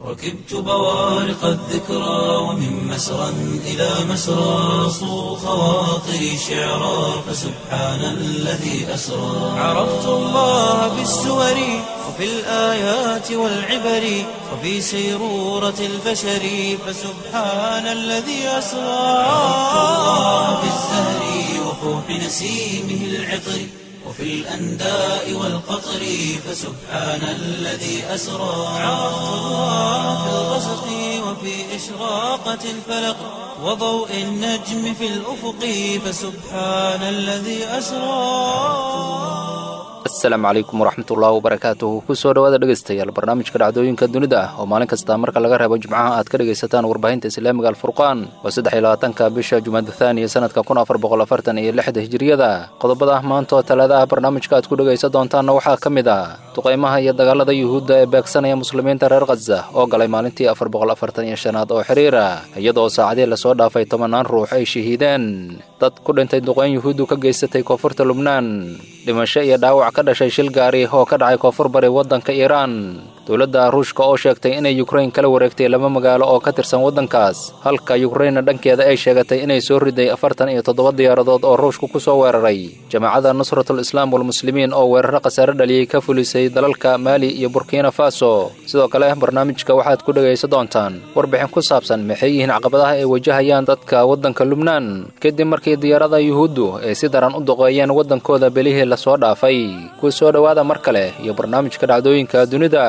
ركبت بوارق الذكرى ومن مسرى إلى مسرى صو خواطري شعرا فسبحان الذي أسرى عرفت الله بالسور وفي الآيات والعبر وفي سيرورة البشر فسبحان الذي أسرى عرفت الله بالزهر وفوح نسيمه العطر وفي الأنداء والقطر فسبحان الذي أسرى عرفت الله في الغسق وفي إشراقة الفلق وضوء النجم في الأفق فسبحان الذي أسرى asalaamu calaykum waraxmatullaahi wabarakaatuhu kusoo dhawaada dhegaystayaal barnaamijka dhacdooyinka dunida ah oo maalin kasta marka laga reebo jimcaha aad ka dhegaysataan warbaahinta islaamiga alfurqaan waa saddex iyo labaatanka bisha jumaada thaaniya sanadka kun afar boqol afartan iyo lixda hijiriyada qodobada maanta oo talaada ah barnaamijka aad ku dhegaysan doontaanna waxaa ka mid ah duqaymaha iyo dagaalada yuhuudda ee beegsanaya muslimiinta reer khaza oo galay maalintii afar boqol afartan iyo shanaad oo xiriira iyadoo saacadii lasoo dhaafay tobanaan ruux ay shahiideen dad ku dhintay duqayn yuhuuddu ka geysatay koonfurta lubnaan dhimasho iyo dhaawac ka dhashay shil gaari oo ka dhacay koonfur bari waddanka iiraan dowladda ruushka oo sheegtay inay yukrain kala wareegtay laba magaalo oo ka tirsan waddankaas halka yukrainna dhankeeda ay sheegatay inay soo riday afartan iyo toddoba diyaaradood oo ruushku ku soo weeraray jamaacadda nusratul islaam walmuslimiin oo weeraro khasaare dhaliyey ka fulisay dalalka maali iyo burkina faso sidoo kale barnaamijka waxaad ku dhegaysan doontaan warbixin ku saabsan maxay yihiin caqabadaha ay wajahayaan dadka waddanka lubnaan kadib markii diyaarada yuhuuddu ay si daran u duqeeyeen waddankooda belihii lasoo dhaafay ku soo dhowaada mar kale iyo barnaamijka dhacdooyinka dunida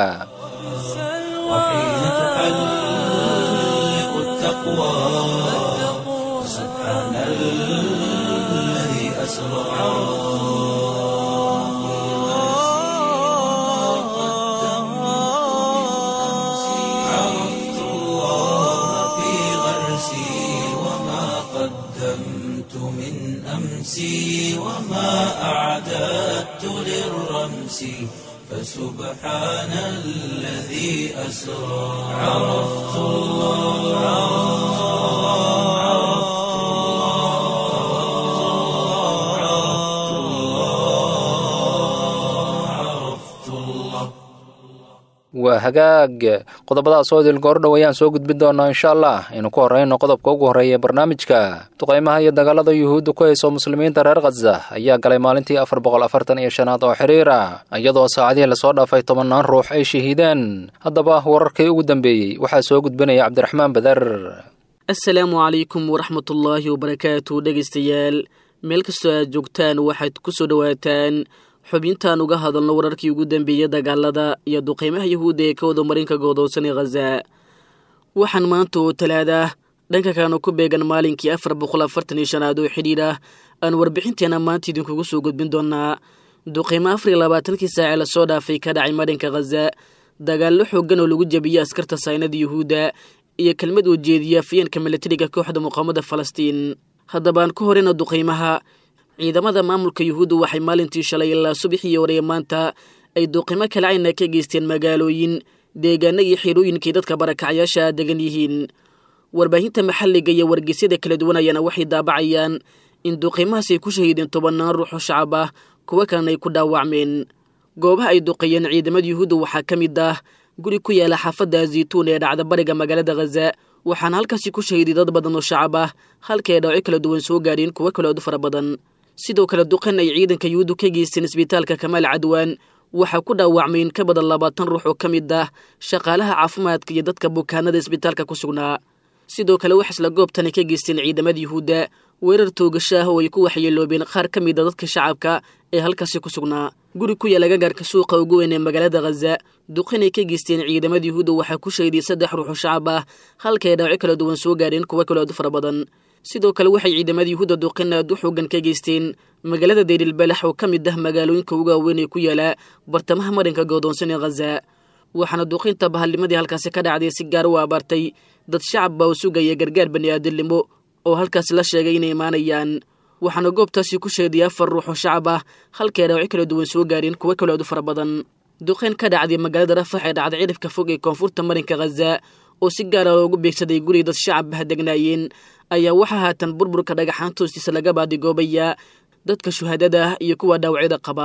وحين تحلق التقوى سبحان الذي أسرى عرفت الله في غرسي وما قدمت من أمسي وما أعددت للرمس فسبحان الذي أسرى عرفت الله عرفت الله عرفت الله عرفت الله waa hagaag qodobadaas oo idil goordhow ayaan soo gudbin doonaa insha allah aynu ku horrayno qodobka ugu horreeya ee barnaamijka duqaymaha iyo dagaalada yuhuudda ku hayso muslimiinta reer khaza ayaa galay maalintii afar boqol afartan iyo shanaad oo xiriira iyadoo saacadihii lasoo dhaafay tobannaan ruux ay shahiideen haddaba wararkii ugu dambeeyey waxaa soo gudbinaya cabdiraxmaan badar assalaamu calaykum waraxmatullaahi wabarakaatu dhegaystayaal meel kastoo aad joogtaan waxaad ku soo dhowaataan xubintaan uga hadalno wararkii ugu dambeeyey dagaalada iyo duqeymaha yahuudda ee ka wada marinka godoonsan ee khaza waxaan maanta oo talaada dhanka kalena ku beegan maalinkii afar boqol afartan iyo shanaad oo xidhiir ah aan warbixinteena maanta idinkugu soo gudbin doonaa duqeymo afar iyo labaatankii saace lasoo dhaafay ka dhacay marinka khaza dagaallo xooggan oo lagu jabiyey askarta saynada yuhuudda iyo kelmad oo jeediya afyeenka milatariga kooxda muqaamada falastiin haddabaan ku horeyna duqeymaha ciidamada maamulka yuhuudda waxay maalintii shalay ilaa subaxii horeeye maanta ay duqimo kala cayna ka geysteen magaalooyin deegaana iyo xirooyinkii dadka barakacyaasha degan yihiin warbaahinta maxalliga iyo wargeysyada kala duwan ayaana waxay daabacayaan in duqimahaas ay ku shahiideen tobannaan ruux oo shacab ah kuwo kalena ay ku dhaawacmeen goobaha ay duqeeyeen ciidamada yuhuudda waxaa ka mid ah guri ku yaala xaafadda zaytuun ee dhacda bariga magaalada khaza waxaana halkaasi ku shahiiday dad badan oo shacab ah halka ay dhawco kala duwan soo gaadheen kuwo kale ood fara badan sidoo kale duqan ay ciidanka yuhuuddu ka geysteen isbitaalka kamaal cadwaan waxaa ku dhaawacmay in ka badan labaatan ruux oo ka mid ah shaqaalaha caafimaadka iyo dadka bukaanada isbitaalka ku sugnaa sidoo kale wax isla goobtani ka geysteen ciidamada yuhuudda weerar toogasho ah oo ay ku waxyeeloobeen qaar ka mid a dadka shacabka ee halkaasi ku sugnaa guri ku yaala gagaarka suuqa ugu weyn ee magaalada khaza duqinay ka geysteen ciidamada yuhuudda waxaa ku shahiday saddex ruux oo shacab ah halka ay dhaawaco kala duwan soo gaadheen kuwo kale ood fara badan sidoo kale waxay ciidamada yuhuudda duqin aad u xoogan ka geysteen magaalada deylilbalax oo ka mid ah magaalooyinka ugu waaweyn ee ku yaala bartamaha marinka goodoonsan ee khaza waxaana duqinta bahalnimadii halkaasi ka dhacday si gaar u abaartay dad shacab baa u sugaya gargaar bani'aadamnimo oo halkaasi la sheegay inay imaanayaan waxaana goobtaasi ku sheeday afar ruux oo shacab ah halkay dhaawaco kala duwan soo gaareen kuwo kale ood u fara badan duqeyn ka dhacday magaalada rafax ee dhacday cidhifka fog ee koonfurta marinka khaza oo si gaara loogu beegsaday guri dad shacab ah degnaayeen ayaa waxaa haatan burburka dhagaxaanta hoostiisa laga baadigoobayaa dadka shuhaadada ah iyo kuwa dhaawacyada qaba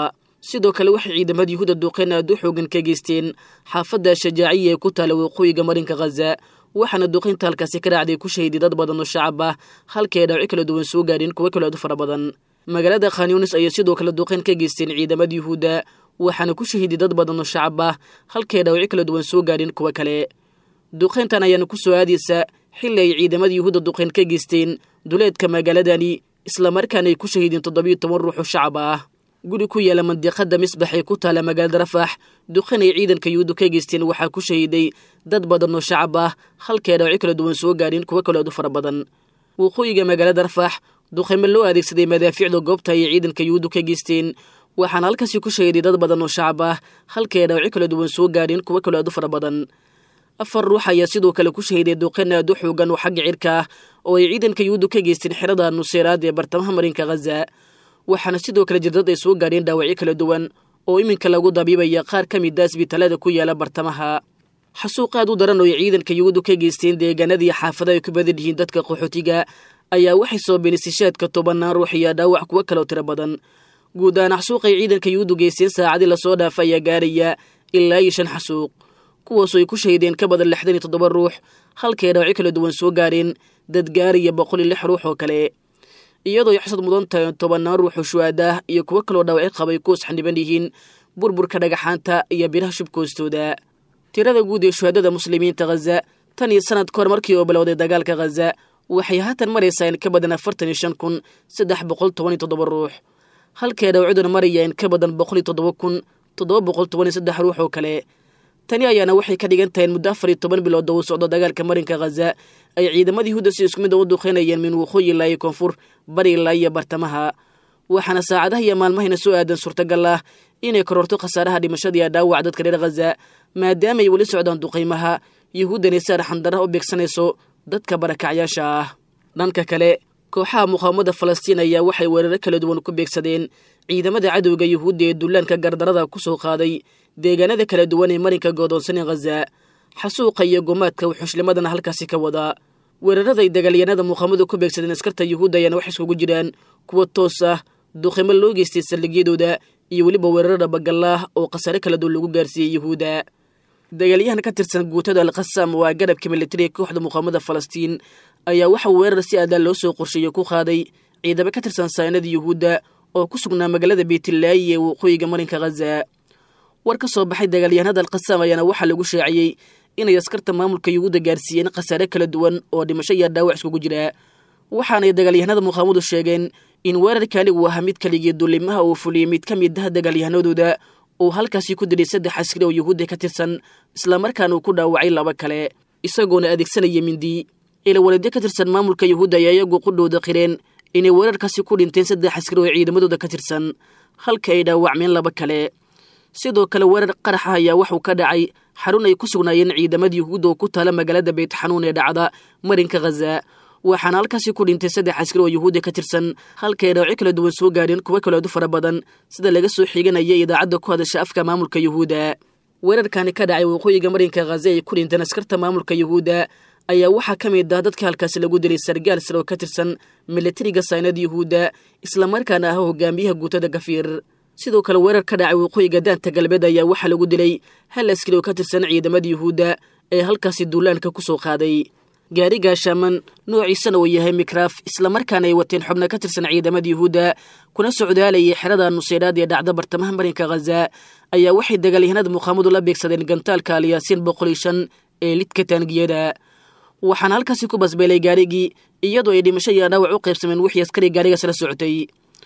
sidoo kale waxay ciidamada yuhuudda duqeen aad u xoogan ka geysteen xaafadda shajaaciya ee ku taala waqooyiga marinka khaza waxaana duqeynta halkaasi ka raacday ku shahiday dad badan oo shacab ah halkii ay dhawci kala duwan soo gaadheen kuwo kale aad u fara badan magaalada khanyunis ayay sidoo kale duqeyn ka geysteen ciidamada yuhuudda waxaana ku shahiday dad badan oo shacab ah halkii ay dhawci kala duwan soo gaadheen kuwo kale duqeyntan ayaana ku soo aadaysa xilli ay ciidamada yuhuudda duqeyn ka geysteen duleedka magaaladani islamarkaana ay ku shahiideen toddobiyo toban ruux oo shacab ah guri ku yaala mandiqada misbax ee ku taala magaalada rafax duqeyn ay ciidanka yuhuudda ka geysteen waxaa ku shahiiday dad badan oo shacab ah halkii ay dhawci kala duwan soo gaadheen kuwo kale aad u fara badan waqooyiga magaalada rafax duqeymo loo adeegsaday madaafiicda goobta ayay ciidanka yuhuuddu ka geysteen waxaana halkaasi ku shahiday dad badan oo shacab ah halkii ay dhawci kala duwan soo gaadheen kuwo kale aad u fara badan afar ruux ayaa sidoo kale ku shahiday duqeyn aad u xoogan oo xagga cirka ah oo ay ciidanka yuhuuddu ka geysteen xerada nuseeraad ee bartamaha marinka khaza waxaana sidoo kale jirdad ay soo gaadheen dhaawacyo kala duwan oo iminka lagu dabiibaya qaar ka mid a isbitaalada ku yaala bartamaha xasuuq aad u daran oo ay ciidanka yuhuuddu ka geysteen deegaanadii xaafada ay ku badan yihiin dadka qaxootiga ayaa waxay soo beenisishaadka tobannaan ruux iyo dhaawac kuwo kaloo tiro badan guud ahaan xasuuq ay ciidanka yuhuuddu geysteen saacadii lasoo dhaafa ayaa gaaraya ilaa iyo shan xasuuq kuwaasoo ay ku shahideen ka badan lixdan iyo toddoba ruux halkii ay dhawci kala duwan soo gaareen dad gaaraya boqol iyo lix ruux oo kale iyadoo ay xasad mudan tahay tobannaan ruux oo shuhaadah iyo kuwo kaloo dhaawacyo qabay kuwas xaniban yihiin burburka dhagaxaanta iyo biraha shubka hoostooda tirada guud ee shuhaadada muslimiinta khaza tan iyo sanad ka hor markii oo bilowday dagaalka khaza waxay haatan maraysaa in ka badan afartan iyo shan kun saddex boqol toban iyo toddoba ruux halkii ay dhawciduna maraya in ka badan boqol iyo toddoba kun toddoba boqol toban iyo saddex ruux oo kale tani ayaana waxay ka dhigan tahay in muddo afar iyo toban bilood oo uu socdo dagaalka marinka khaza ay ciidamadii yuhuudda si isku mid a u duqeynayeen min waqooyi ilaa iyo koonfur bari ilaa iyo bartamaha waxaana saacadaha iyo maalmahayna soo aadan suurtagal ah inay kororto khasaaraha dhimashada iyo dhaawac dadka reer khaza maadaama ay weli socdaan duqaymaha yuhuuddani saar xandaraha u beegsanayso dadka barakacyaasha ah dhanka kale kooxaha muqaawamada falastiin ayaa waxay weeraro kala duwan ku beegsadeen ciidamada cadowga yuhuudda ee dullaanka gardarada ku soo qaaday deegaanada kala duwan ee marinka goodoonsanee khaza xasuuqa iyo gumaadka wuxushlimadana halkaasi ka wadaa weeraraday dagaalyanada muqaamadu ku beegsadeen askarta yuhuudda ayaana wax iskugu jiraan kuwa toos ah duqimo loo geystay saldhigyadooda iyo weliba weeraro dhabagallah oo khasaare kala duwan lagu gaarsiiyey yuhuudda dagaalyahan ka tirsan guutada alkhasaam waa garabka militariga kooxda muqaamada falastiin ayaa waxa weerar si adaa loo soo qorsheeyey ku qaaday ciidamo ka tirsan saanada yuhuudda oo ku sugnaa magaalada beytlaayi ee waqooyiga marinka khaza war ka soo baxay dagaalyahanada alkhasaam ayaana waxaa lagu shaaciyey inay askarta maamulka yuhuudda gaarsiiyeen khasaare kala duwan oo dhimasho iyo dhaawac iskugu jira waxaanay dagaalyahanada muqaamadu sheegeen in weerarkani uu ahaa mid kaligii dulimaha uu fuliyey mid ka mid ah dagaalyahanadooda uu halkaasi ku dilay saddex askari oo yuhuudda ka tirsan islamarkaana uu ku dhaawacay laba kale isagoona adeegsanaya mindi ilawaladyo ka tirsan maamulka yuhuudda ayaa iyagu qudhooda qireen inay weerarkaasi ku dhinteen saddex askari oo ciidamadooda ka tirsan halka ay dhaawacmeen laba kale sidoo kale weerar qaraxa ayaa waxuu ka dhacay xarun ay ku sugnaayeen ciidamada yuhuudda oo ku taala magaalada beytxanuun ee dhacda marinka khaza waxaana halkaasi ku dhintay saddex askari oo yuhuudda ka tirsan halka ay dhaawacyo kala duwan soo gaadheen kuwo kaleedu fara badan sida laga soo xiganaya idaacadda ku hadasha afka maamulka yuhuudda weerarkani ka dhacay waqooyiga marinka khaza ay ku dhinteen askarta maamulka yuhuudda ayaa waxaa ka mid ah dadka halkaasi lagu dilay sargaal sare oo ka tirsan milatariga saynada yuhuudda islamarkaana ah hogaamiyaha guutada gafiir sidoo kale weerar ka dhacay waqooyiga daanta galbeed ayaa waxaa lagu dilay hal askari oo ka tirsan ciidamada yuhuudda ee halkaasi duulaanka ku soo qaaday gaari gaashaaman noociisana uu yahay mikraaf islamarkaana ay wateen xubno ka tirsan ciidamada yuhuudda kuna socdaalayay xerada nuseyraad ee dhacda bartamaha marinka khaza ayaa waxay dagaalyahanada muqaamadu la beegsadeen gantaalka alyaasiin boqol iyo shan ee lidka taangiyada waxaana halkaasi ku basbeelay gaarigii iyadoo ay dhimasho iyo dhaawac u qaybsameen wixii askari gaarigaas la socotay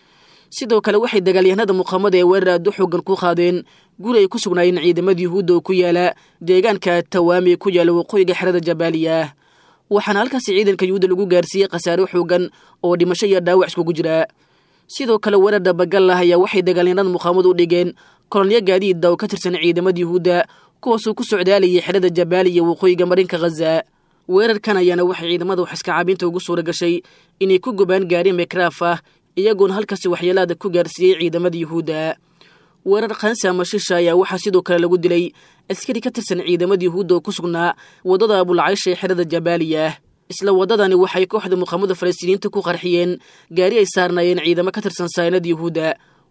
sidoo kale waxay dagaalyahanada muqaamada ee weerar aad u xoogan ku qaadeen guri ay ku sugnaayeen ciidamada yuhuudda oo ku yaala deegaanka tawaami ee ku yaala waqooyiga xerada jabaaliya waxaana halkaasi ciidanka yuhuudda lagu gaarsiiyey khasaare xoogan oo dhimasho iyo dhaawac iskugu jira sidoo kale weerar dhabagal ah ayaa waxay dagaalyahanada muqaamadu u dhigeen kolonyo gaadiida oo ka tirsan ciidamada yuhuudda kuwaasuu ku socdaalayay xerada jabaaliya waqooyiga marinka khaza weerarkan ayaana waxay ciidamada wax iska caabinta ugu suura gashay inay ku gubaan gaari mekraaf ah iyagoona halkaasi waxyeelaada ku gaarsiiyey ciidamada yuhuudda weerar khansi ama shisha ayaa waxaa sidoo kale lagu dilay askari ka tirsan ciidamada yuhuudda oo ku sugnaa waddada abulcaysha ee xerada jabaaliya isla waddadani waxay kooxda muqaamada falastiiniyiinta ku qarxiyeen gaari ay saarnaayeen ciidamo ka tirsan saynada yuhuudda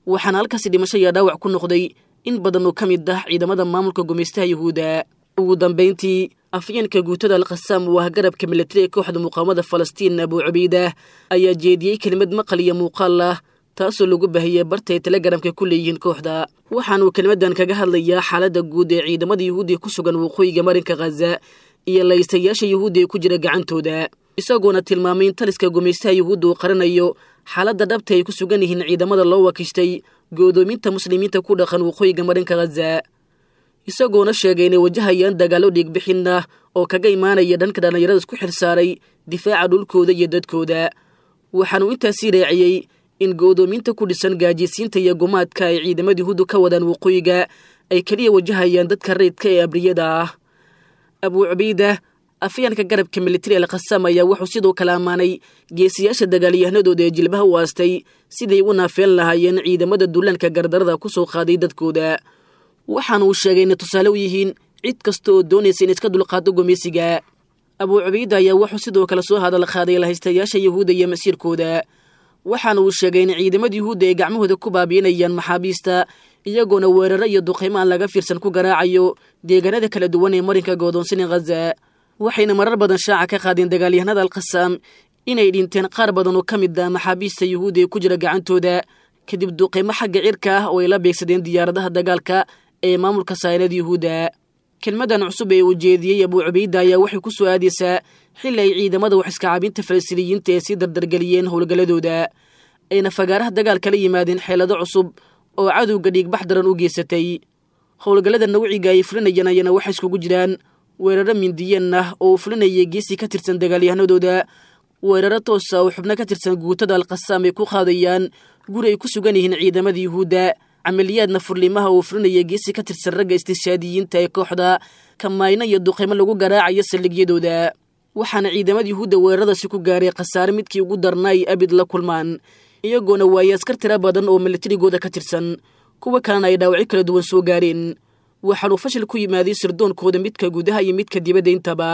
waxaana halkaasi dhimasho iyo dhaawac ku noqday in badan oo ka mid ah ciidamada maamulka gumaystaha yuhuudda ugu dambayntii afyeenka guutada alkhasaam oo ah garabka militari ee kooxda muqaawamada falastiin abuu cubaydah ayaa jeediyey kelimad maqal iyo muuqaal ah taasoo lagu bahiyey bartay telegaramka ku leeyihiin kooxda waxaanuu kelimadan kaga hadlayaa xaaladda guud ee ciidamada yuhuudiya ku sugan waqooyiga marinka khaza iyo laystayaasha yuhuudda ee ku jira gacantooda isagoona tilmaamay in taliska gumaystaha yuhuudda uu qaranayo xaaladda dhabta ay ku sugan yihiin ciidamada loo wakiishtay go'doominta muslimiinta ku dhaqan waqooyiga marinka khaza isagoona sheegay inay wajahayaan dagaallo dhiigbixin ah oo kaga imaanaya dhanka dhallinyarada isku xilsaaray difaaca dhulkooda iyo dadkooda waxaanuu intaasii raaciyey in go'doominta ku dhisan gaajisiinta iyo gumaadka ay ciidamada yuhuuddu ka wadaan waqooyiga ay keliya wajahayaan dadka rayidka ee abriyada ah abuu cubayda afyaanka garabka militari alkhasaam ayaa wuxuu sidoo kale ammaanay geesiyaasha dagaalyahanadooda ee jilbaha u aastay siday u naafeen lahaayeen ciidamada duulaanka gardarada ku soo qaaday dadkooda waxaana uu sheegay inay tusaale u yihiin cid kasta oo doonaysa in iska dulqaado gumeysiga abuu cubayda ayaa wuxuu sidoo kale soo hadal qaaday lahaystayaasha yuhuudda iyo masiirkooda waxaana uu sheegay in ciidamada yuhuudda ay gacmahooda ku baabiinayaan maxaabiista iyagoona weeraro iyo duqaymo aan laga fiirsan ku garaacayo deegaanada kala duwan ee marinka goodoonsani khaza waxayna marar badan shaaca ka qaadeen dagaalyahanada alkhasaam inay dhinteen qaar badan oo ka mid ah maxaabiista yuhuudda ee ku jira gacantooda kadib duqaymo xagga cirka ah oo ay la beegsadeen diyaaradaha dagaalka ee maamulka saynada yuhuudda kelmadan cusub ee uu jeediyey abuu cubayda ayaa waxay ku soo aadaysaa xilli ay ciidamada wax iskacaabinta falastiiniyiinta ee sii dardargeliyeen howlgalladooda ayna fagaaraha dagaalka la yimaadeen xeelado cusub oo cadowga dhiigbax daran u geysatay howlgallada nawciga ay fulinayaan ayana waxay iskugu jiraan weeraro mindiyeen ah oo uu fulinayay geesi ka tirsan dagaalyahanadooda weeraro toosa oo xubno ka tirsan guutada alkhasaam ay ku qaadayaan guri ay ku sugan yihiin ciidamada yuhuudda camaliyaadna furlimaha uu fulinaya geesi ka tirsan ragga istishaadiyiinta ee kooxda kamayno iyo duqaymo lagu garaacayo saldhigyadooda waxaana ciidamada yuhuudda weeraradaasi ku gaaray khasaare midkii ugu darna ay abid la kulmaan iyagoona waayay askar tira badan oo militarigooda ka tirsan kuwa kalena ay dhaawacyo kala duwan soo gaareen waxaanuu fashil ku yimaaday sirdoonkooda midka gudaha iyo midka dibadda intaba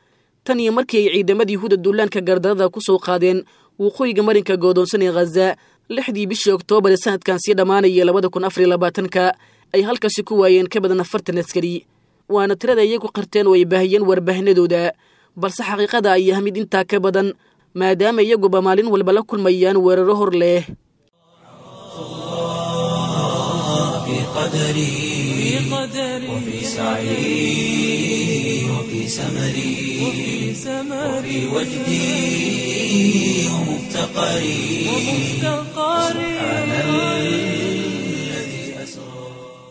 tan iyo markii ay ciidamada yuhuudda duulaanka gardarada ku soo qaadeen waqooyiga marinka goodoonsan ee khaza lixdii bishii oktoobar ee sanadkan sii dhammaanaya labada kun afar iyo labaatanka ay halkaasi ku waayeen ka badan afartan askari waana tirada iyagu qarteen oo ay baahiyeen warbaahinadooda balse xaqiiqada ay ah mid intaa ka badan maadaama iyaguba maalin walba la kulmayaan weeraro hor leh في قدري وفي سعي وفي سمري وفي وجدي ومفتقري سبحان الذي أسرى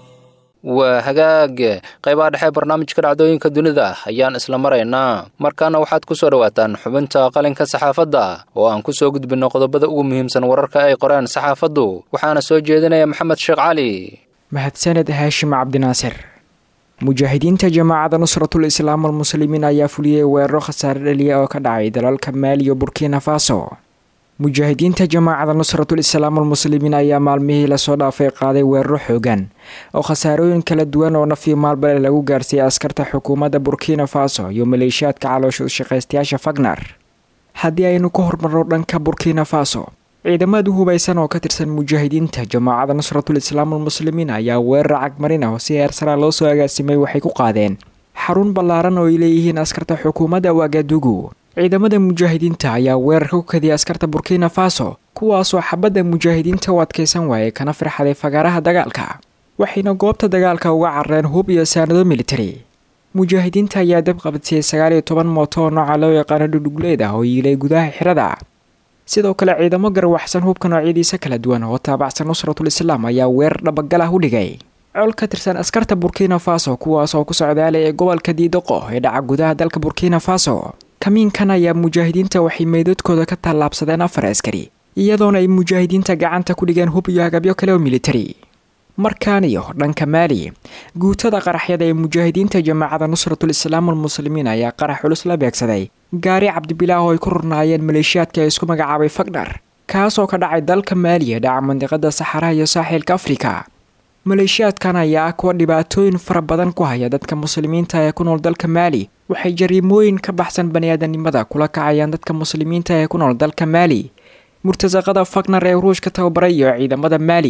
waa hagaag qaybaha dhexe barnaamijka dhacdooyinka dunida ayaan isla maraynaa markaana waxaad ku soo dhowaataan xubinta qalinka saxaafadda oo aan ku soo gudbinno qodobada ugu muhiimsan wararka ay qoreen saxaafaddu waxaana soo jeedinaya maxamed sheekh cali mahadsaned haashim cabdinaasir mujaahidiinta jamaacada nusratul islaam almuslimiin ayaa fuliyey weeraro khasaare dhaliya oo ka dhacay dalalka maali iyo burkina faso mujaahidiinta jamaacada nusratul islaam almuslimiin ayaa maalmihii lasoo dhaafay qaaday weeraro xoogan oo khasaarooyin kala duwan oo nafii maalbale lagu gaarsiiyey askarta xukuumadda burkina faso iyo maleeshiyaadka caloosha shaqaystayaasha fagnar haddii aynu ka hormarno dhanka burkina faso ciidamada hubaysan oo ka tirsan mujaahidiinta jamaacada nusratul islaam almuslimiin ayaa weerar cagmarin ah oo si heersaraa loo soo agaasimay waxay ku qaadeen xarun ballaaran oo ay leeyihiin askarta xukuumadda wagadugu ciidamada mujaahidiinta ayaa weerarka ku kadiyay askarta burkina faso kuwaasoo xabadda mujaahidiinta u adkaysan waayay kana firxaday fagaaraha dagaalka waxayna goobta dagaalka uga carareen hub iyo saanado militari mujaahidiinta ayaa dab qabadsiiyey sagaal iyo toban mooto oo nooca loo yaqaano dhudhugleed ah oo yiilay gudaha xirada sidoo kale ciidamo garwaxsan hubka noocyadiisa kala duwan oo taabacsan nusratul islaam ayaa weerar dhabagal ah u dhigay col ka tirsan askarta burkina faso kuwaas oo ku socdaalay ee gobolka diidoqo ee dhaca gudaha dalka burkina faso kamiinkan ayaa mujaahidiinta waxay meydadkooda ka tallaabsadeen afar askari iyadoona ay mujaahidiinta gacanta ku dhigeen hub iyo agabyo kale oo militari markaan iyo dhanka maali guutada qaraxyada ee mujaahidiinta jamaacada nusratul islaam almuslimiin ayaa qarax culus la beegsaday gaari cabdibilaah oo ay ku rurnaayeen maleeshiyaadka ee isku magacaabay fagdhar kaasoo ka dhacay dalka maaliya dhaca mandiqada saxaraha iyo saaxiilka afrika maleeshiyaadkan ayaa ah kuwa dhibaatooyin fara badan ku haya dadka muslimiinta ee ku nool dalka maali waxay jariimooyin ka baxsan baniaadanimada kula kacayaan dadka muslimiinta ee ku nool dalka maali murtasaqada fagnar ee ruushka tababaray iyo ciidamada maali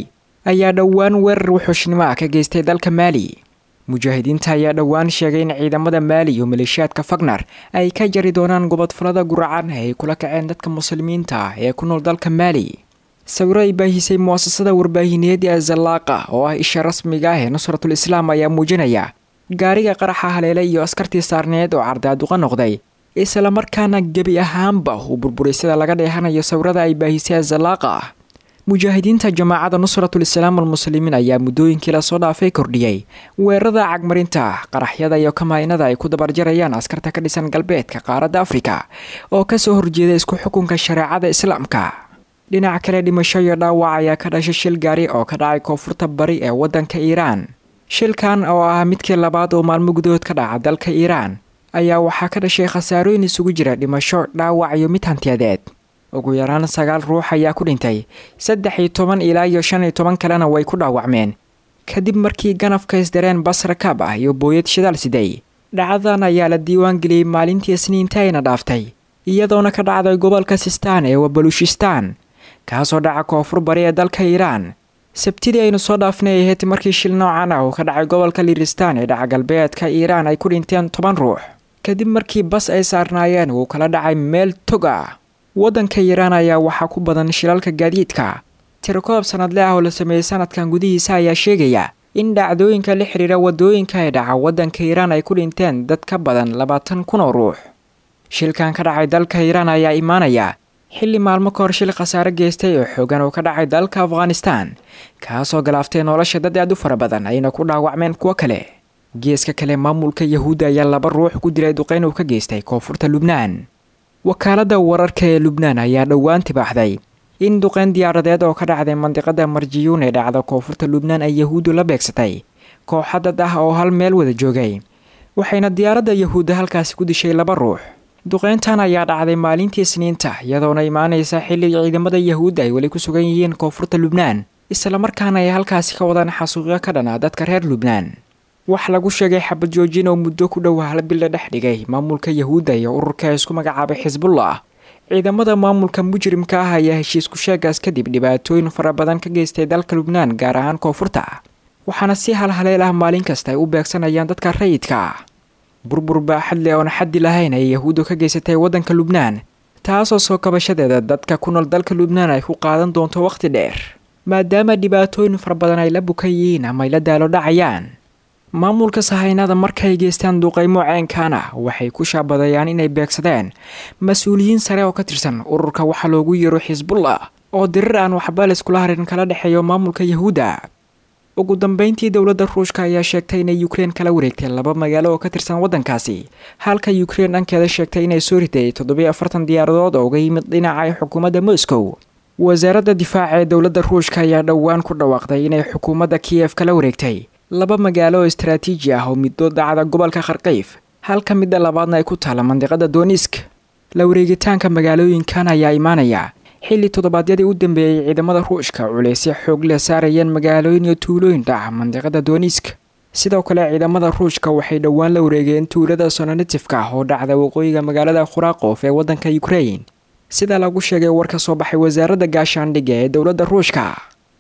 ayaa dhowaan weerar wuxuushnimo ah ka geystay dalka maali mujaahidiinta ayaa dhowaan sheegay in ciidamada maali iyo maleeshiyaadka fagnar ay ka jari doonaan gobodfalada guracan ee ay kula kaceen dadka muslimiinta ah ee ku nool dalka maali sawiro ay baahisay muasasada warbaahineed ee zallaaqa oo ah isha rasmiga ah ee nusratul islaam ayaa muujinaya gaariga qaraxa haleele iyo askartii saarneed oo cardaaduqa noqday islamarkaana gebi ahaanba uu burburay sida laga dheehanayo sawirada ay baahisay zallaaqa mujaahidiinta jamaacada nusratul islaam almuslimiin ayaa muddooyinkii lasoo dhaafay kordhiyey weerarada cagmarinta qaraxyada iyo kamaynada ay ku dabarjarayaan askarta ka dhisan galbeedka qaaradda afrika oo kasoo horjeeda isku xukunka shareecada islaamka dhinaca kale dhimasho iyo dhaawac ayaa ka dhashay shil gaari oo ka dhacay koonfurta bari ee waddanka iiraan shilkan oo ah midkii labaad oo maalmo gudahood ka dhaca dalka iiraan ayaa waxaa ka dhashay khasaarooyin isugu jira dhimasho dhaawac iyo mid hantiyadeed ugu yaraan sagaal ruux ayaa ku dhintay saddex iyo toban ilaa iyo shan iyo toban kalena way ku dhaawacmeen kadib markii ganafka isdareen basra kaab ah iyo booyad shidaal siday dhacdadan ayaa la diiwaan geliyey maalintii isniinta ayna dhaaftay iyadoona ka dhacday gobolka sistaan ee wabaluushistaan kaasoo dhaca koonfur bari ee dalka iiraan sabtidii aynu soo dhaafnay ahayd markii shil noocan ah uu ka dhacay gobolka liristaan ee dhaca galbeedka iiraan ay ku dhinteen toban ruux kadib markii bas ay saarnaayeen uu kala dhacay meel tog ah waddanka iiraan ayaa waxaa ku badan shilalka gaadiidka tirokoob sanadle ah oo la sameeyey sanadkan gudihiisa ayaa sheegaya in dhacdooyinka la xidhiira wadooyinka ee dhaca waddanka iiraan ay ku dhinteen dad ka badan labaatan kun oo ruux shilkan ka dhacay dalka iiraan ayaa imaanaya xilli maalmo ka hor shil khasaare geystay oo xoogan oo ka dhacay dalka afghanistan kaasoo galaaftay nolosha dad aad u fara badan ayna ku dhaawacmeen kuwo kale geeska kale maamulka yahuudda ayaa laba ruux ku dilay duqeyn uu ka geystay koonfurta lubnaan wakaaladda wararka ee lubnaan ayaa dhowaan tibaaxday in duqeyn diyaaradeed oo ka dhacday mandiqada marjiyuun ee dhacda koonfurta lubnaan ay yahuuddu la beegsatay kooxa dad ah oo hal meel wada joogay waxayna diyaaradda yahuudda halkaasi ku dishay laba ruux duqeyntan ayaa dhacday maalintii isniinta iyadoona imaanaysa xilli ciidamada yahuudda ay weli ku sugan yihiin koonfurta lubnaan islamarkaana ay halkaasi ka wadaan xasuuqyo ka dhan ah dadka reer lubnaan wax lagu sheegay xabad joojin oo muddo ku dhow hal bil la dhex dhigay maamulka yahuudda iyo ururka isku magacaabay xisbullah ciidamada maamulka mujrimka ah ayaa heshiisku sheegaas kadib dhibaatooyin fara badan ka geystay dalka lubnaan gaar ahaan koonfurta waxaana si halhaleel ah maalin kasta ay u beegsanayaan dadka rayidka ah burbur baaxad leh oona xaddi lahayn ay yahuuddu ka geysatay waddanka lubnaan taasoo soo kabashadeeda dadka ku nool dalka lubnaan ay ku qaadan doonto wakhti dheer maadaama dhibaatooyin fara badan ay la bukan yihiin ama ay la daalo dhacayaan maamulka sahaynada markaay geystaan duqaymo ceenkaana waxay ku shaabadayaan inay beegsadeen mas-uuliyiin sare oo ka tirsan ururka waxaa loogu yeero xisbullah oo dirir aan waxba layskula harin kala dhexeeyo maamulka yahuudda ugu dambeyntii dowladda ruushka ayaa sheegtay inay ukrein kala wareegtay laba magaalo oo ka tirsan waddankaasi halka ukrein dhankeeda sheegtay inay soo riday toddobiyo afartan diyaaradood oo uga yimid dhinaca xukuumadda moscow wasaaradda difaaca ee dowladda ruushka ayaa dhowaan ku dhawaaqday inay xukuumadda kiyef kala wareegtay laba magaalo oo istaraatiiji ah oo middood dhacda gobolka kharkayf halka midda labaadna ay ku taalla mandiqada donisk la wareegitaanka magaalooyinkan ayaa imaanaya xilli toddobaadyadii u dambeeyey ciidamada ruushka culeysya xoog leh saarayeen magaalooyin iyo tuulooyin dhaca mandiqada donisk sidoo kale ciidamada ruushka waxay dhowaan la wareegeen tuulada sononetifka ah oo dhacda waqooyiga magaalada khuraaqof ee waddanka ukrain sida lagu sheegay war ka soo baxay wasaaradda gaashaandhigga ee dowladda ruushka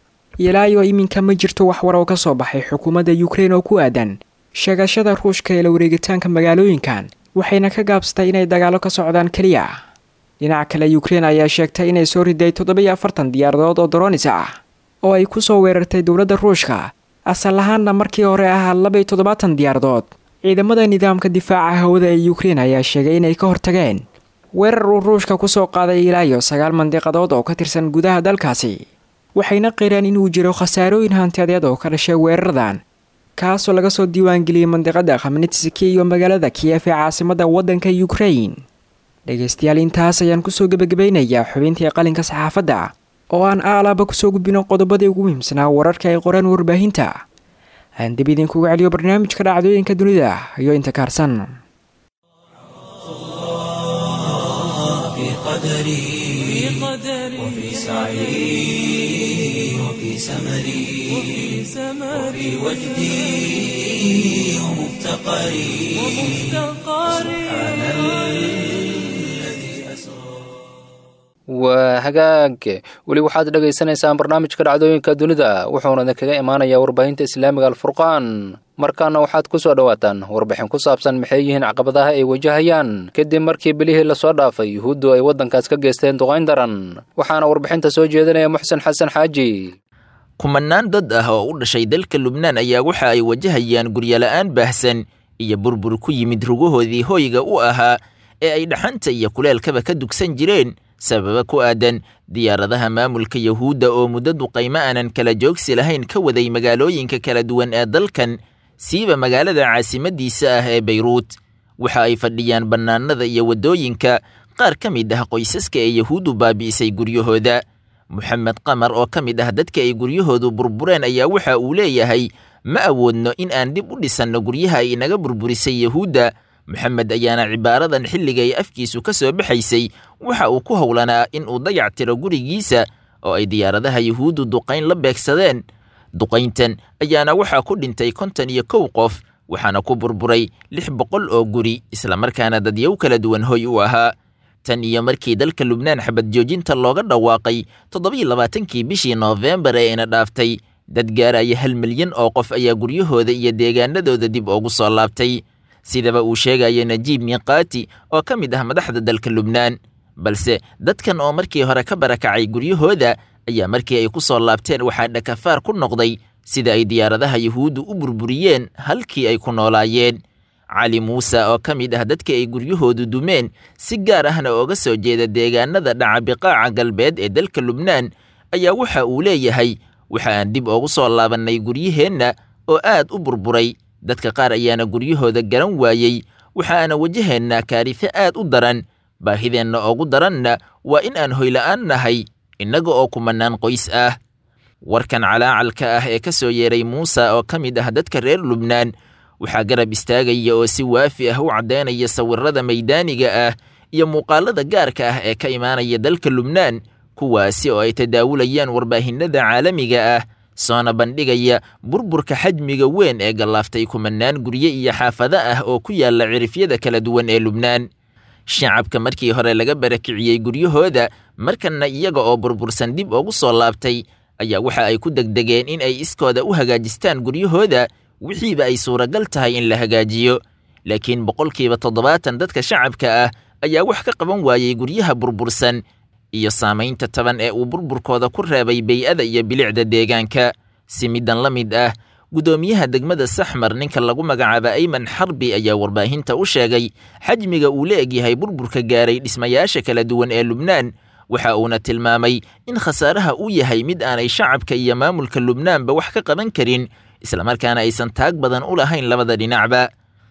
ilaayo iminka ma jirto wax war oo ka soo baxay xukuumadda ukrein oo ku aadan sheegashada ruushka ee la wareegitaanka magaalooyinkan waxayna ka gaabsatay inay dagaalo ka socdaan keliya dhinaca kale ukrein ayaa sheegtay inay soo riday toddobiyo afartan diyaaradood oo doronis ah oo ay ku soo weerartay dowladda ruushka asal ahaanna markii hore ahaa labaiyo toddobaatan diyaaradood ciidamada nidaamka difaaca hawada ee ukrein ayaa sheegay inay ka hortageen weerar uu ruushka ku soo qaaday ilaa iyo sagaal mandiqadood oo ka tirsan gudaha dalkaasi waxayna qireen inuu jiro khasaarooyin hantiyadeed oo ka dhashay weeraradan kaasoo laga soo diiwaangeliyey mandiqada khamnitski iyo magaalada kiyef ee caasimadda waddanka ukrain dhegaystayaal intaas ayaan kusoo gebagabaynayaa xubintii qalinka saxaafadda oo aan aalaaba kusoo gudbino qodobadii ugu muhiimsanaa wararka ay qoreen warbaahinta aan dib idinkuga celiyo barnaamijka dhacdooyinka dunida iyo inta kaarsan قدري وفي سعي وفي سمري وفي وجدي ومفتقري سبحان الذي أسرى waa waa hagaag weli waxaad dhegaysanaysaan barnaamijka dhacdooyinka dunida wuxuuna idinkaga imaanayaa warbaahinta islaamiga alfurqaan markaana waxaad ku soo dhowaataan warbixin ku saabsan maxay yihiin caqabadaha ay wajahayaan kadib markii bilihii lasoo dhaafay yuhuuddu ay waddankaas ka geysteen duqayn daran waxaana warbixinta soo jeedinaya muxsen xasan xaaji kumanaan dad ah oo u dhashay dalka lubnaan ayaa waxa ay wajahayaan guryola'aan baahsan iyo burbur ku yimid rugahoodii hoyga u ahaa ee ay dhaxanta iyo kuleelkaba ka dugsan jireen sababa ku aadan diyaaradaha maamulka yahuudda oo muddo duqaymo aanan kala joogsi lahayn ka waday magaalooyinka kala duwan ee dalkan siiba magaalada caasimaddiisa ah ee bayruut waxa ay fadhiyaan bannaanada iyo waddooyinka qaar ka mid ah qoysaska ee yahuuddu baabi'isay guryahooda moxamed qamar oo ka mid ah dadka ay guryahoodu burbureen ayaa waxa uu leeyahay ma awoodno in aan dib u dhisanno guryaha ay inaga burburisay yahuudda moxamed ayaana cibaaradan xilliga ay afkiisu ka soo baxaysay waxa uu ku howlanaa in uu dayac tiro gurigiisa oo ay diyaaradaha yahuuddu duqayn la beegsadeen duqayntan ayaana waxaa ku dhintay konton iyo kow qof waxaana ku burburay lix boqol oo guri islamarkaana dadyow kala duwan hoy u ahaa tan iyo markii dalka lubnaan xabad joojinta looga dhawaaqay toddobiyo labaatankii bishii noofembar ee ina dhaaftay dad gaaraya hal milyan oo qof ayaa guryahooda iyo deegaanadooda dib ugu soo laabtay sidaba uu sheegaya najiib miiqaati oo ka mid ah madaxda dalka lubnaan balse dadkan oo markii hore ka barakacay guryahooda ayaa markii ay ku soo laabteen waxaa dhakafaar ku noqday sida ay diyaaradaha yuhuuddu u burburiyeen halkii ay ku noolaayeen cali muuse oo ka mid ah dadka ay guryahoodu dumeen si gaar ahna ooga soo jeeda deegaanada dhaca biqaaca galbeed ee dalka lubnaan ayaa waxa uu leeyahay waxa aan dib ugu soo laabannay guryaheenna oo aad u burburay dadka qaar ayaana guryahooda garan waayey waxaana wajaheennaa kaarife aad u daran baahideenna ugu daranna waa in aan hoyla'aan nahay innaga oo kumannaan qoys ah warkan calaacalka ah ee ka soo yeeray muuse oo ka mid ah dadka reer lubnaan waxaa garab istaagaya oo si waafi ah u caddaynaya sawirrada maydaaniga ah iyo muuqaalada gaarka ah ee ka imaanaya dalka lubnaan kuwaasi oo ay tadaawulayaan warbaahinada caalamiga ah soona bandhigaya burburka xajmiga weyn ee gallaaftay kumannaan gurye iyo xaafado ah oo ku yaalla cirifyada kala duwan ee lubnaan shacabka markii hore laga barakiciyey guryahooda markanna iyaga oo burbursan dib ugu soo laabtay ayaa waxa ay ku degdegeen in ay iskooda u hagaajistaan guryahooda wixiiba ay suuragal tahay in la hagaajiyo laakiin boqolkiiba toddobaatan dadka shacabka ah ayaa wax ka qaban waayey guryaha burbursan iyo saamaynta taban ee uu burburkooda ku reebay bey'ada iyo bilicda deegaanka si middan la mid ah guddoomiyaha degmada saxmar ninka lagu magacaaba ayman xarbi ayaa warbaahinta u sheegay xajmiga uu la egyahay burburka gaaray dhismayaasha kala duwan ee lubnaan waxa uuna tilmaamay in khasaaraha uu yahay mid aanay shacabka iyo maamulka lubnaanba wax ka qaban karin islamarkaana aysan taag badan u lahayn labada dhinacba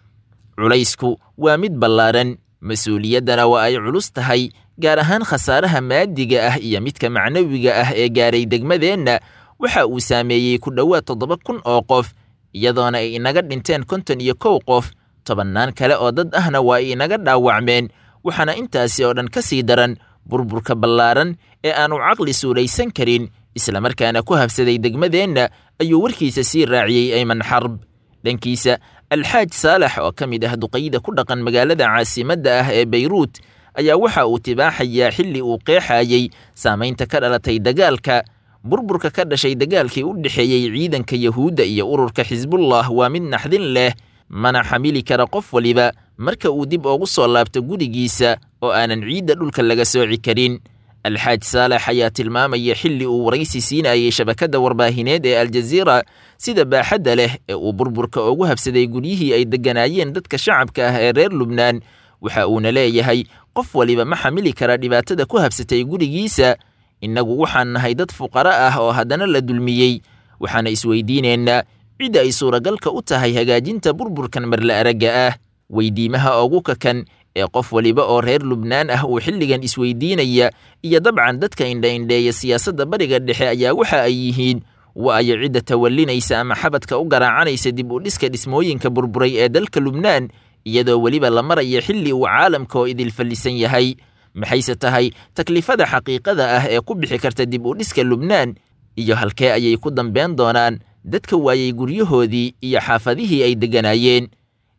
culaysku waa mid ballaaran mas-uuliyaddana waa ay culus tahay gaar ahaan khasaaraha maadiga ah iyo midka macnawiga ah ee gaaray degmadeenna waxa uu saameeyey ku dhowaad toddoba kun oo qof iyadoona ay inaga dhinteen konton iyo kow qof tobannaan kale oo dad ahna waa ay inaga dhaawacmeen waxaana intaasi oo dhan ka sii daran burburka ballaaran ee aanu caqli suulaysan karin islamarkaana ku habsaday degmadeenna ayuu warkiisa sii raaciyey ayman xarb dhankiisa alxaaj saalax oo ka mid ah duqayda ku dhaqan magaalada caasimadda ah ee bayruut ayaa waxa uu tibaaxayaa xilli uu qeexayey saamaynta ka dhalatay dagaalka burburka ka dhashay dagaalkii u dhexeeyey ciidanka yahuudda iyo ururka xisbullah waa mid naxdin leh mana xamili kara qof waliba marka uu dib ugu soo laabto gurigiisa oo aanan ciidda dhulka laga sooci karin alxaaj saalax ayaa tilmaamaya xilli uu waraysi siinayey shabakadda warbaahineed ee aljaziira sida baaxadda leh ee uu burburka ugu habsaday guryihii ay degganaayeen dadka shacabka ah ee reer lubnaan waxa uuna leeyahay qof waliba ma xamili kara dhibaatada ku habsatay gurigiisa innagu waxaan nahay dad fuqaro ah oo haddana la dulmiyey waxaana isweydiinaynaa cidda ay suuragalka u tahay hagaajinta burburkan marla aragga ah weydiimaha ugu kakan ee qof waliba oo reer lubnaan ah uu xilligan isweydiinaya iyo dabcan dadka indha-indheeya siyaasadda bariga dhexe ayaa waxa ay yihiin waayo cidda tawallinaysa ama xabadka u garaacanaysa dib u dhiska dhismooyinka burburay ee dalka lubnaan iyadoo weliba la maraya xilli uu caalamka oo idil fallisan yahay maxayse tahay taklifada xaqiiqada ah ee ku bixi karta dib u dhiska lubnaan iyo halkee ayay ku dambeyn doonaan dadka waayey guryahoodii iyo xaafadihii ay degganaayeen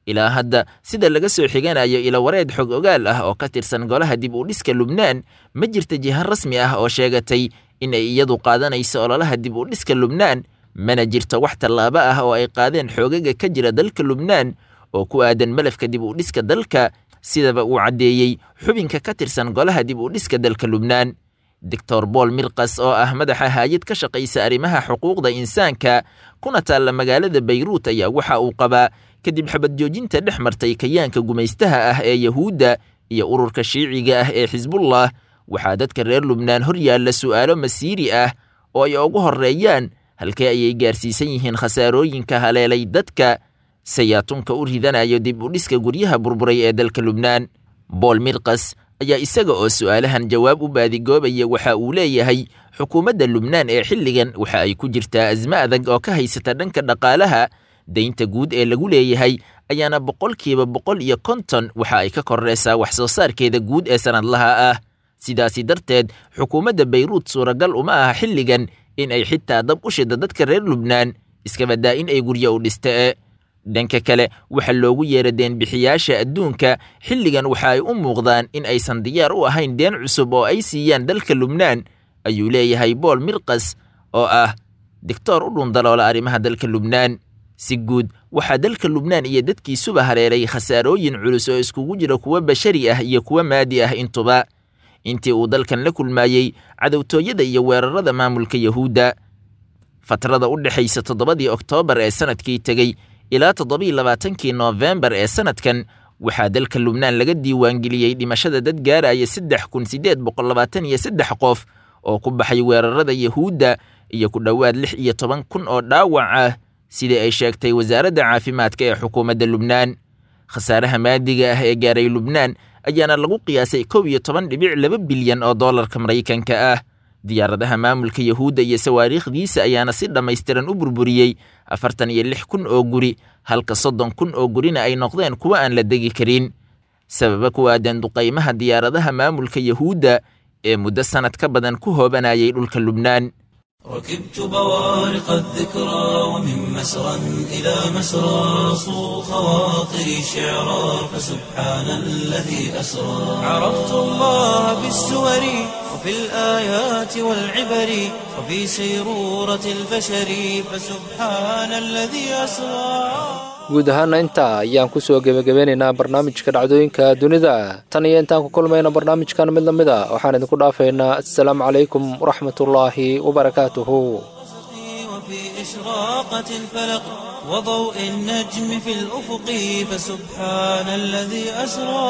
ilaa hadda sida laga soo xiganayo ilawareed xog ogaal ah oo ka tirsan golaha dib u dhiska lubnaan ma jirta jiha rasmi ah oo sheegatay in ay iyadu qaadanayso ololaha dib u dhiska lubnaan mana jirto wax tallaabo ah oo ay qaadeen xoogaga ka jira dalka lubnaan oo ku aadan malafka dib u dhiska dalka sidaba uu caddeeyey xubinka ka tirsan golaha dib u dhiska dalka lubnaan doctor bool mirkas oo ah madaxa haayad ka shaqaysa arrimaha xuquuqda insaanka kuna taalla magaalada bayruut ayaa waxa uu qabaa kadib xabad joojinta dhex martay kayaanka gumaystaha ah ee yahuudda iyo ururka shiiciga ah ee xisbullah waxaa dadka reer lubnaan hor yaalla su'aalo masiiri ah oo ay ugu horreeyaan halkee ayay gaarsiisan yihiin khasaarooyinka haleelay dadka sayaatunka u ridanayo dib u dhiska guryaha burburay ee dalka lubnaan bool mirkas ayaa isaga oo su'aalahan jawaab u baadigoobaya waxa uu leeyahay xukuumadda lubnaan ee xilligan waxa ay ku jirtaa asmo adag oo ka haysata dhanka dhaqaalaha daynta guud ee lagu leeyahay ayaana boqolkiiba boqol iyo konton waxa ay ka korreysaa wax soo saarkeeda guud ee sannadlaha ah sidaasi darteed xukuumadda bayruut suuragal uma aha xilligan in ay xitaa dab u shida dadka reer lubnaan iskabadaa in ay guryo u dhistee dhanka kale waxa loogu yeera deenbixiyaasha adduunka xilligan waxa ay u muuqdaan in aysan diyaar u ahayn deen cusub oo ay siiyaan dalka lubnaan ayuu leeyahay bool mirkas oo ah digtoor u dhundaloola arrimaha dalka lubnaan si guud waxaa dalka lubnaan iyo dadkiisuba haleelay khasaarooyin culus oo iskugu jira kuwa bashari ah iyo kuwa maadi ah intuba intii uu dalkan la kulmaayey cadowtooyada iyo weerarada maamulka yahuudda fatrada u dhexaysa toddobadii oktoobar ee sanadkii tegey ilaa toddobii labaatankii noofembar ee sanadkan waxaa dalka lubnaan laga diiwaangeliyey dhimashada dad gaaraya saddex kun siddeed boqol labaatan iyo saddex qof oo ku baxay weerarada yahuudda iyo ku dhowaad lix iyo toban kun oo dhaawac ah sidii ay sheegtay wasaaradda caafimaadka ee xukuumadda lubnaan khasaaraha maadiga ah ee gaaray lubnaan ayaana lagu qiyaasay kow iyo toban dhibic laba bilyan oo dollarka maraykanka ah diyaaradaha maamulka yahuudda iyo sawaariikhdiisa ayaana si dhammaystiran u burburiyey afartan iyo lix kun oo guri halka soddon kun oo gurina ay noqdeen kuwa aan la degi karin sababa ku aadan duqaymaha diyaaradaha maamulka yahuudda ee muddo sannad ka badan ku hoobanayay dhulka lubnaan ركبت بوارق الذكرى ومن مسرى إلى مسرى صو خواطري شعرا فسبحان الذي أسرى عرفت الله بالسور وفي الآيات والعبر وفي سيرورة البشر فسبحان الذي أسرى guud ahaana intaa ayaan ku soo gebagabeynaynaa barnaamijka dhacdooyinka dunida tan iyo intaan ku kulmayna barnaamijkan mid la mid a waxaan idinku dhaafaynaa assalaamu calaykum waraxmatullaahi wabarakaatuhu وفي إشراقة الفلق وضوء النجم في الأفق فسبحان الذي أسرى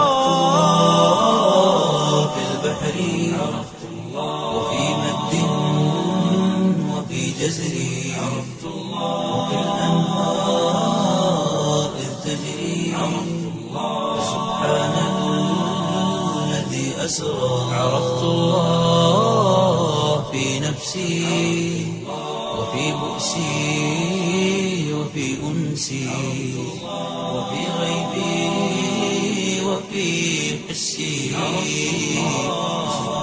في البحر عرفت الله وفي مد وفي جزر عرفت الله وفي الأنهار إذ تجري عرفت الله سبحان الذي أسرى عرفت الله في نفسي وفي بؤسي وفي أنسي وفي غيبي وفي حسي